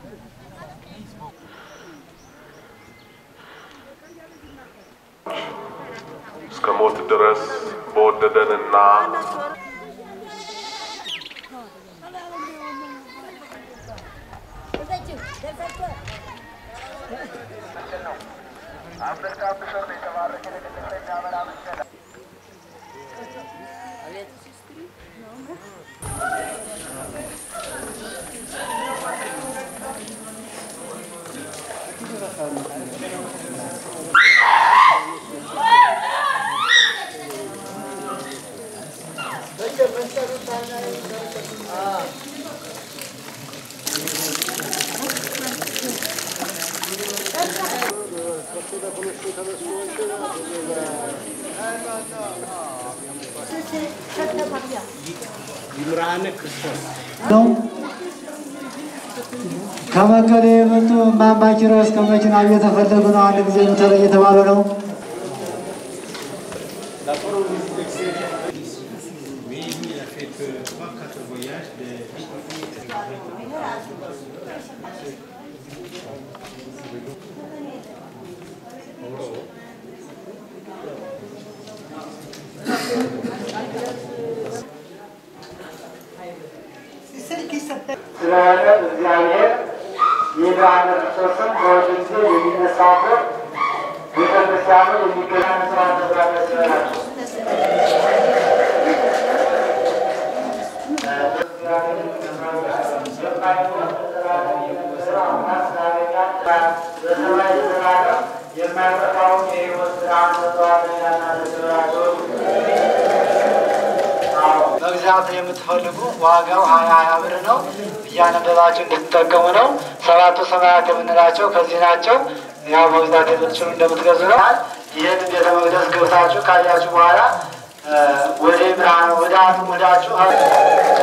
እስከ ሞት ድረስ በወደደንና ነው። ከመቀሌ የመጡ እማማ ኪሮስ ከመኪናው እየተፈለጉ ነው። አንድ ጊዜ ምተለ እየተባሉ ነው። ስለሆነ እግዚአብሔር የብርሃነ ክርስቶስን በወደ ጊዜ የሚነሳበት ቤተክርስቲያኑ የሚገናኝ ስራ ተስራ መስለናቸው የማይጠፋውን የሕይወት ብርሃን ሰጥተዋልና ለስራቸው መግዛት የምትፈልጉ ዋጋው ሀያ ሀያ ብር ነው። እያነበባችሁ እንድትጠቀሙ ነው። ሰባቱ ሰማያት የምንላቸው ከዚህ ናቸው። ያው መግዛት የምትችሉ እንደምትገዙ ነው። ይህን ቤተ መቅደስ ገብታችሁ ካያችሁ በኋላ ወደ ብርሃን ወደ አንዱ ወዳችሁ